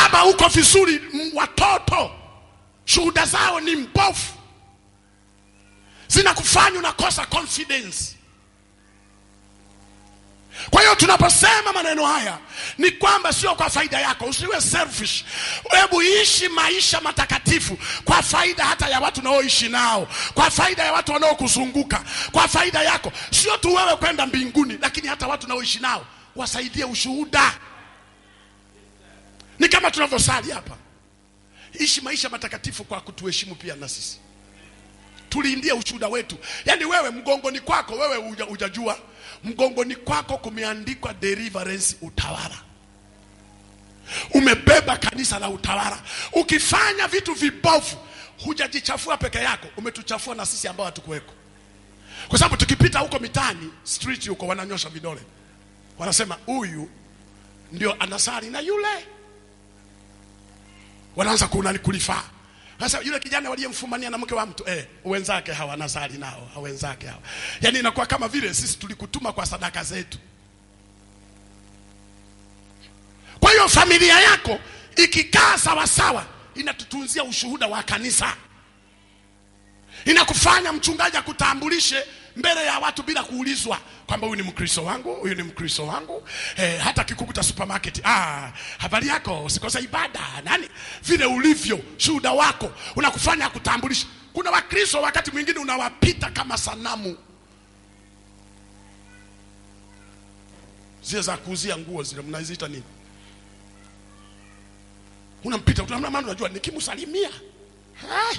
baba uko vizuri m- watoto shuhuda zao ni mbovu zinakufanya unakosa confidence kwa hiyo tunaposema maneno haya ni kwamba sio kwa faida yako usiwe selfish hebu ishi maisha matakatifu kwa faida hata ya watu unaoishi nao kwa faida ya watu wanaokuzunguka kwa faida yako sio tu wewe kwenda mbinguni lakini hata watu unaoishi nao wasaidie ushuhuda ni kama tunavyosali hapa ishi maisha matakatifu kwa kutuheshimu pia na sisi tulindie ushuhuda wetu yaani wewe mgongoni kwako wewe uja, ujajua mgongoni kwako kumeandikwa deliverance utawala umebeba kanisa la utawala ukifanya vitu vibovu hujajichafua peke yako umetuchafua na sisi ambao hatukuweko kwa sababu tukipita huko mitaani street huko wananyosha vidole wanasema huyu ndio anasali na yule wanaanza kunani kulifaa sasa yule kijana waliyemfumania na mke wa mtu eh, wenzake hawa anasali nao hawa wenzake hawa yani inakuwa kama vile sisi tulikutuma kwa sadaka zetu kwa hiyo familia yako ikikaa sawasawa inatutunzia ushuhuda wa kanisa inakufanya mchungaji akutambulishe mbele ya watu bila kuulizwa kwamba huyu ni mkristo wangu huyu ni mkristo wangu eh, hata kikukuta supermarket ah, habari yako usikose ibada nani vile ulivyo shuhuda wako unakufanya akutambulishe kuna wakristo wakati mwingine unawapita kama sanamu zile za kuuzia nguo zile mnaziita nini unampita unamna unajua nikimsalimia Hai.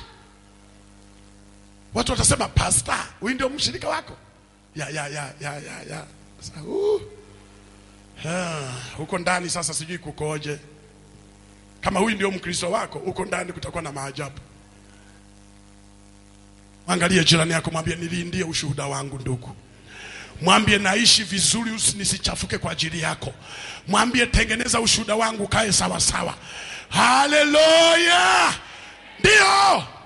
watu watasema pasta huyu ndio mshirika wako ya ya ya ya ya ya Sasa, uh. Ah, huko ndani sasa sijui kukoje kama huyu ndio mkristo wako huko ndani kutakuwa na maajabu angalie jirani yako mwambie nilindie ushuhuda wangu ndugu mwambie naishi vizuri usi- nisichafuke kwa ajili yako mwambie tengeneza ushuhuda wangu kae sawa sawa haleluya ndio